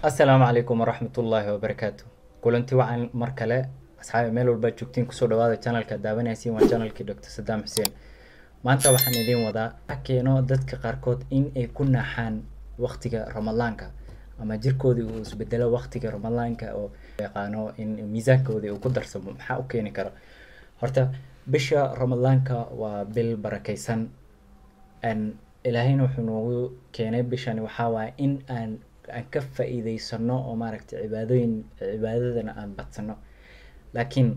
assalaamu calaykum waraxmatullaahi wabarakaatu kulanti wacan mar kale asxaabi meel walbaad joogtiin kusoo dhawaada channelka daawanaysiin waa channelkii dr sadaam xuseen maanta waxaan idiin wadaa waxa keeno dadka qaarkood in ay ku naaxaan waqtiga ramadaanka ama jirkoodii uu isbedelo waqtiga ramadaanka oo yaqaano in miisaankoodii uu ku darsamo maxaa u keeni kara horta bisha ramadaanka waa bil barakaysan n ilaahayna wuxuu noogu keenay bishani waxaa waaye in aan aan ka faa-iideysano oo maaragtay cibaadooyin cibaadadana aan badsano laakiin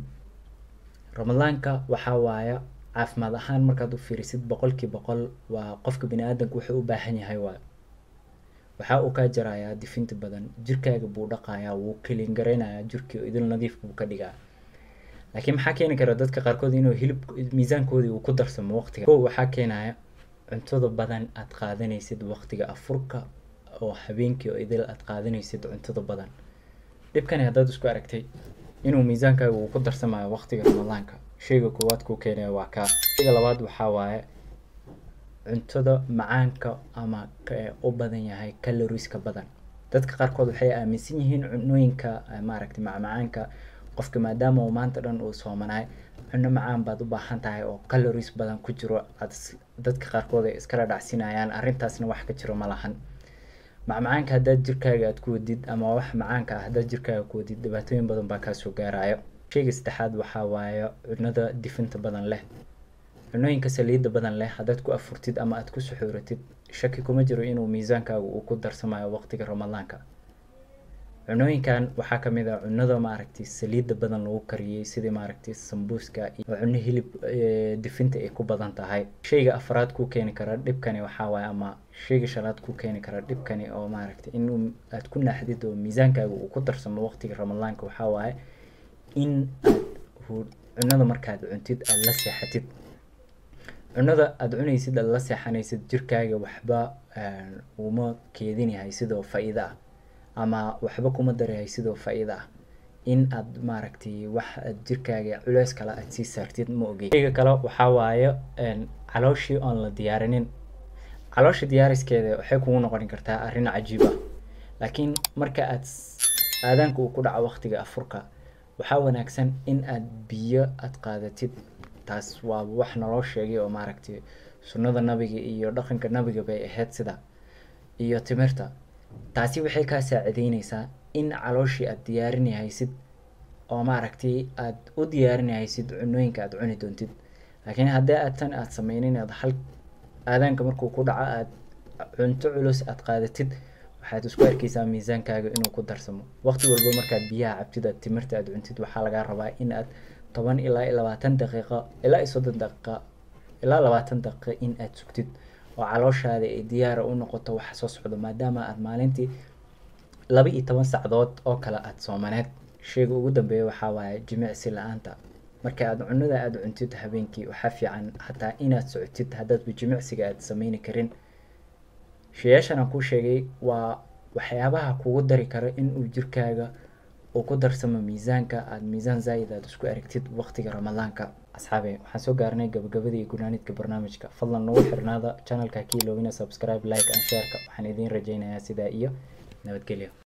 ramadaanka waxaa waaya caafimaad ahaan markaad u fiirisid boqolkii boqol waa qofka bini aadanka wuxuu u baahan yahay waayo waxaa uu kaa jarayaa difinta badan jirkaaga buu dhaqayaa wuu kelin garaynayaa jirkii oo idil nadiif buu ka dhigaa laakiin maxaa keeni kara dadka qaarkood inuu hilib miisaankoodii uu ku darsamo waqtiga ko waxaa keenaya cuntada badan aad qaadanaysid waqtiga afurka oo habeenkii oo idil aad qaadanaysid cuntada badan dhibkani haddaad isku aragtay inuu miisaankaaga uu ku darsamayo waqtiga ramadaanka sheyga koowaad kuu keenaya waa kaa sheyga labaad waxaa waaye cuntada macaanka ama u badan yahay calorieska badan dadka qaarkood waxay aaminsan yihiin cunooyinka maaragtay macmacaanka qofka maadaama uu maanta dhan uu soomanaay cuno macaan baad u baahan tahay oo calories badan ku jiro aad dadka qaarkood ay iskala dhacsinayaan arrintaasna wax ka jiro ma lahan macmacaanka haddaad jirkaaga aad ku wadid ama wax macaanka ah haddaad jirkaaga ku wadid dhibaatooyin badan baa kaasoo gaarayo sheyga saddexaad waxaa waaye cunada difinta badan leh cunooyinka saliidda badan leh haddaad ku afurtid ama aad ku suxuuratid shaki kuma jiro inuu miisaankaaga uu ku darsamayo waqtiga ramadaanka cunooyinkan waxaa kamid ah cunada maaragtay saliidda badan lagu kariyey sidii maaragtay sambuuska iyo cuno hilib difinta ay ku badan tahay sheyga afraad ku keeni kara dhibkani waxaa waaye ama sheyga shanaad ku keeni kara dhibkani oo maaragtay in aad ku naaxdid oo miisaankaaga uu ku darsamo waqtiga ramadaanka waxaa waaye in aad cunada markaad cuntid aada la seexatid cunada aada cunaysid aada la seexanaysid jirkaaga waxba uma keedinayahay sidoo faa-iida ah ama waxba kuma darayahay sidoo faa-iida ah in aad maaragtay wax aad jirkaaga culeys kale aad sii saartid ma ogey sheyga kale waxaa waaye calooshii oon la diyaarinin caloosha diyaariskeeda waxay kugu noqon kartaa arrin cajiib ah laakiin marka aad aadaanka uu ku dhaco waqtiga afurka waxaa wanaagsan in aad biyo aad qaadatid taas waa wax naloo sheegay oo maaragtay sunnada nabiga iyo dhaqanka nabiga bay ahayd sida iyo timirta taasi waxay kaa saacideyneysaa in calooshii aad diyaarinahaysid oo maaragtay aad u diyaarinahaysid cunooyinka aad cuni doontid laakiin haddii aad tan aad sameynin aad hal aadaanka markuu ku dhaco aad cunto culus aad qaadatid waxaad isku arkeysaa miisaankaaga inuu ku darsamo waqti walba markaad biyaha cabtid aad timirta aad cuntid waxaa lagaa rabaa in aad toban ilaa iyo labaatan daqiiqo ilaa iyo soddon daqiiqa ilaa labaatan daqiiqa in aad sugtid oo calooshaada ay diyaara u noqoto waxa soo socdo maadaama aad maalintii laba iyo toban sacdood oo kale aad soomaneed sheyga ugu dambeeya waxaa waaye jimicsi la-aanta marka aad cunada aada cuntid habeenkii waxaa fiican xataa inaad socotid haddaadba jimicsiga aad sameyni karin sheeyaashan aan kuu sheegay waa waxyaabaha kugu dari kara inuu jirkaaga uu ku darsamo miisaanka aada miisaan zaa'id aad isku aragtid waqtiga ramadaanka asxaabe waxaan soo gaarnay gabagabada iyo gunaanidka barnaamijka fadlan nagu xirnaada channelka kiiloogina subscribe like and shareka waxaan idiin rajeynayaa sidaa iyo nabadgelyo